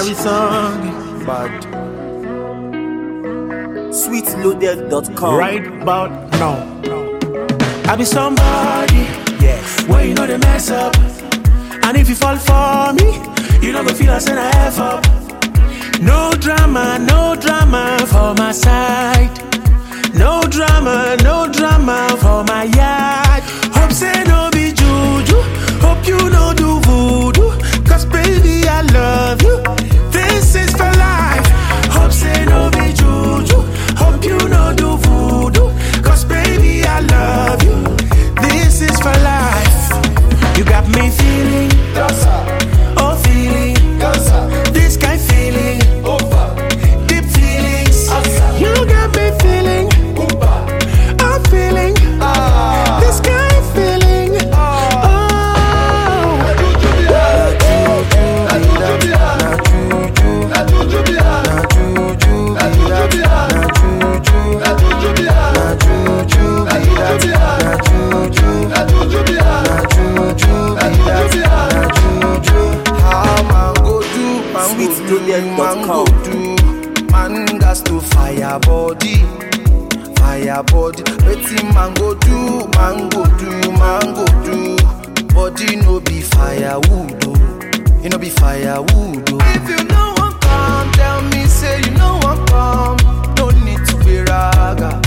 carry song. Bad. Sweetloaded.com. Right about now. I be somebody. Yes. Where you know they mess up. And if you fall for me, you don't go feel I send a F up. No drama, no drama for my side. No drama, no drama for my yard. Hope say no be juju. Hope you no do voodoo. Cause baby, I love you. This is for life. Hope say no be juju. Hope you no do voodoo. Cause baby, I love you. This is for life. You got me feeling, oh feeling, this kind feeling, deep feelings. You got me feeling, I'm feeling, this kind feeling. Oh, How man go do, man go do, man go do. Man gas to fire body, fire body. Wetin man go do, man go do, man go do. Body no be firewood, oh. You no be firewood, oh. If you no want come, tell me say you no want come. No need to be raga.